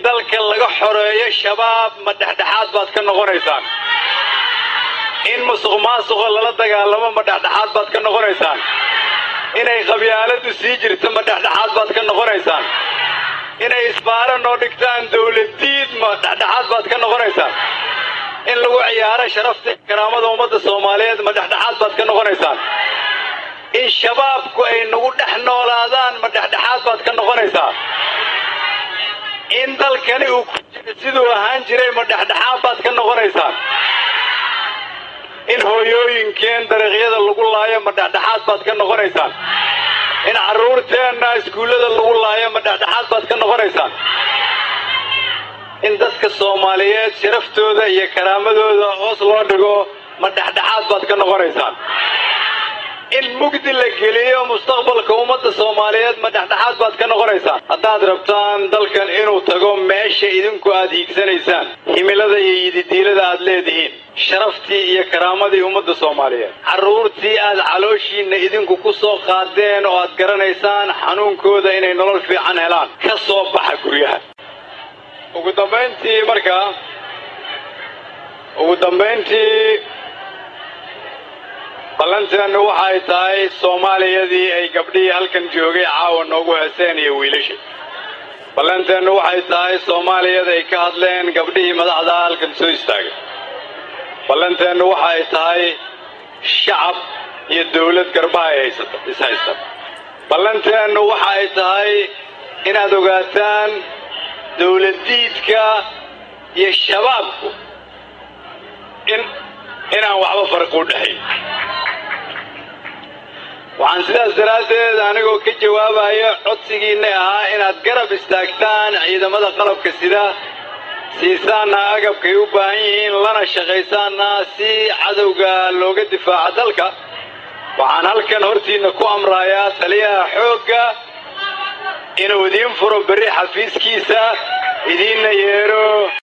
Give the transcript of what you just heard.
dalka laga xoreeyo shabaab ma dhexdhexaad baad ka noqonaysaan in musuq maasuqa lala dagaalamo ma dhexdhexaad baad ka noqonaysaan inay qabyaaladu sii jirto ma dhexdhexaad baad ka noqonaysaan inay isbaaro noo dhigtaan dawladdiid ma dhexdhexaad baad ka noqonaysaan in lagu ciyaaro sharafta karaamada ummadda soomaaliyeed ma dhexdhexaad baad ka noqonaysaan in shabaabku ay nagu dhex noolaadaan ma dhexdhexaad baad ka noqonaysaa in dalkani uu ku jiro siduu ahaan jiray ma dhexdhexaad baad ka noqonaysaan in hooyooyinkeen dariiqyada lagu laayo ma dhexdhexaad baad ka noqonaysaan in carruurteenna iskuullada lagu laayo ma dhexdhexaad baad ka noqonaysaan in dadka soomaaliyeed sharaftooda iyo karaamadooda hoos loo dhigo ma dhexdhexaad baad ka noqonaysaan in mugdi la geliyo mustaqbalka ummadda soomaaliyeed ma dhexdhexaad baad ka noqonaysaan haddaad rabtaan dalkan inuu tago meesha idinku aad hiigsanaysaan himilada iyo yididiilada aad leedihiin sharaftii iyo karaamadii ummadda soomaaliyeed carruurtii aad calooshiinna idinku ku soo qaadeen oo aad garanaysaan xanuunkooda inay nolol fiican helaan ka soo baxa guryaha ugu dambayntii markaa ugu dambayntii ballanteennu waxay tahay soomaaliyadii ay gabdhihii halkan joogay caawa noogu heeseen iyo wiilasha ballanteennu waxay tahay soomaaliyada ay ka hadleen gabdhihii madaxda halkan soo istaagay ballanteennu waxay tahay shacab iyo dawlad garbaha ay haysata is haysta ballanteennu waxa ay tahay inaad ogaataan dawladdiidka iyo shabaabku in inaan waxba farqi u dhexayn waxaan sidaas daraaddeed anigoo ka jawaabaya codsigiinna ahaa inaad garab istaagtaan ciidamada qalabka sida siisaanna agabkay u baahan yihiin lana shaqaysaanna si cadowga looga difaaco dalka waxaan halkan hortiinna ku amrayaa taliyaha xoogga inuu idiin furo berri xafiiskiisa idiinna yeedho